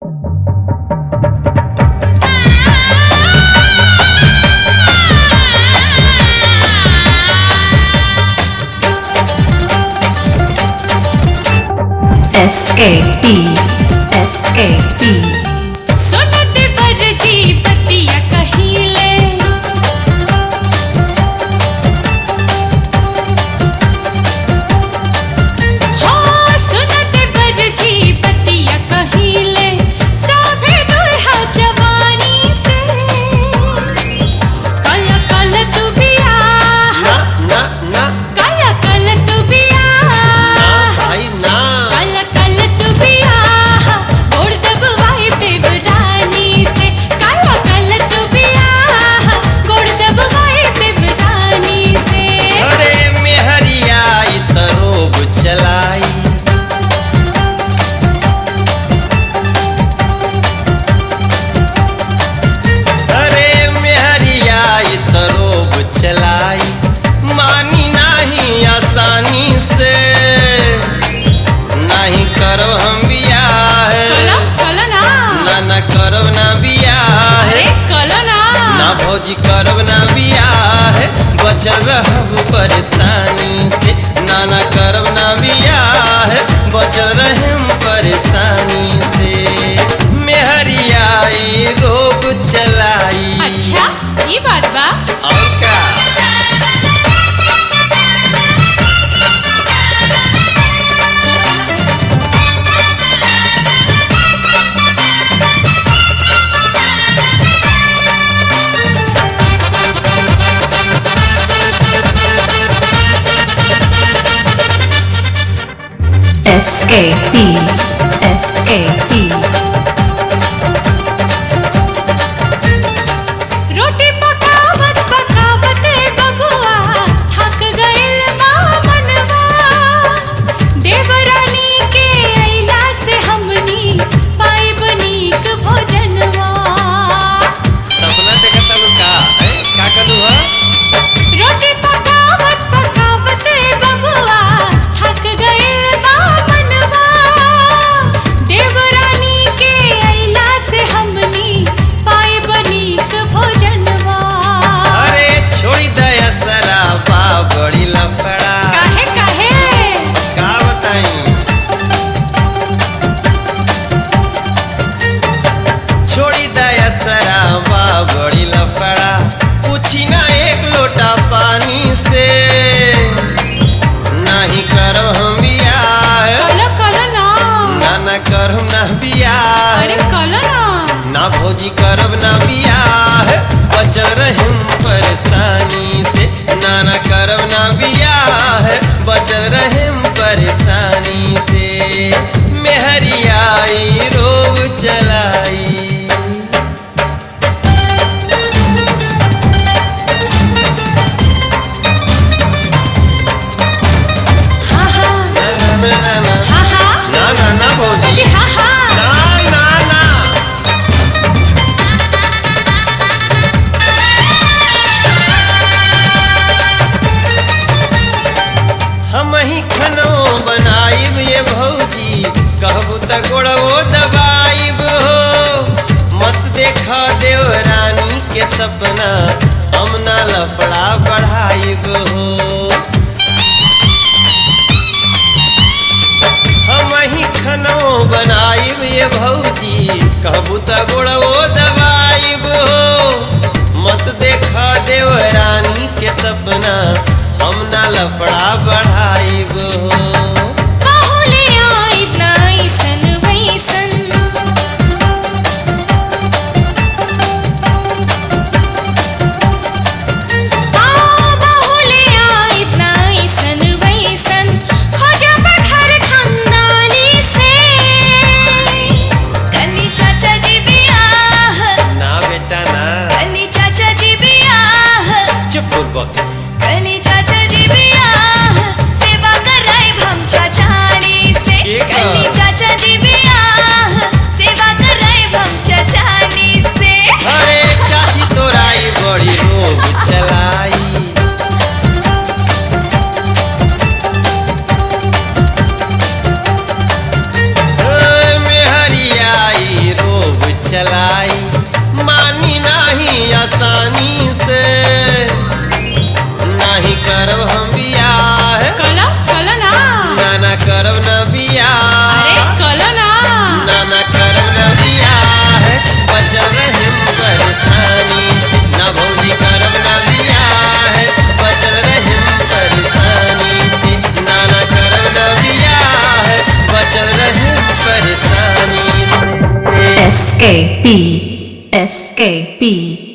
SKE SKE सुनत बरजी पतिया कहिले हो सुनत बरजी पतिया कहिले सभे दुल्हा जवानी से कल कल तू बियाह ना ना ना कल कल तू ना बियाह भाई ना कल कल तू बियाह ओढ़ दबवाई बेबदानी से कल कल तू बियाह ओढ़ दबवाई बेबदानी से अरे मेहरिया ई त रोब चलाई अरे मेहरिया ई त रोब चलाई मानी नाही आसानी से नहीं करब हम बियाह कलो कलो ना ना ना करब ना बियाह अरे कलो ना ना भौजी करब ना बियाह बचल रहब परेशानी से ना ना करब ना बियाह बचल रहम परेशानी से मेहरिया ई रोग चलाई अच्छा ये बात बा और का SKE SKE रोटी पकावत पकावत बबुआ थक गइल बा मनवा देवरानी के अइला से हमनी पाइब नीक भोजनवा सपना देखत तनु का हैं? का कलू ह रोटी पकावत पकावत बबुआ थक गइल बा मनवा देवरानी के अइला से हमनी पाइब नीक भोजनवा अरे छोड़ी दया सराबा बड़ी लफड़ा काहे काहे का बताई छोड़ी दया सराबा बड़ी लफड़ा पूछी ना एक लोटा पानी से नहीं करब हम बियाह कलो कलो ना ना ना करब ना बियाह अरे कलो ना ना भौजी करब ना बियाह बचल रहम परेशानी से ना ना करब ना बियाह बचल रहम परेशानी से मेहरियाई रोब चलाई हाँ हाँ ना ना ना ना ना हाँ हाँ ना ना ना भौजी जी हाँ हाँ ना ना ना हम ही खनो बनाइब ये भौजी कहबू त गोड़वो दबाइब हो मत देखा देव रानी के सपना हम ना लफड़ा बढ़ाइब हो हम ही खनो बनाइब ये भौजी कहबू त गोड़वो दबाइब हो मत देखा देव रानी के सपना हम ना लफड़ा बढ़ाइब हो बाहुले आई नाइसन वैसन आ बाहुले आई नाइसन वैसन खोजब घर खानदानी से कनी चाचा जी बियाह ना बेटा ना कनी चाचा जी बियाह चुप बक कनी चाचा जी बियाह सेवा कराई चलाई मानी नाही आसानी से नाही करब हम बियाह कलो कलो ना नाना करब न बियाह अरे कलो ना नाना करब न बियाह बचल रहिम परेशानी से ना भौजी करब न बियाह बचल रहिम परेशानी से नाना करब न बियाह बचल रहिम परेशानी से escape, escape.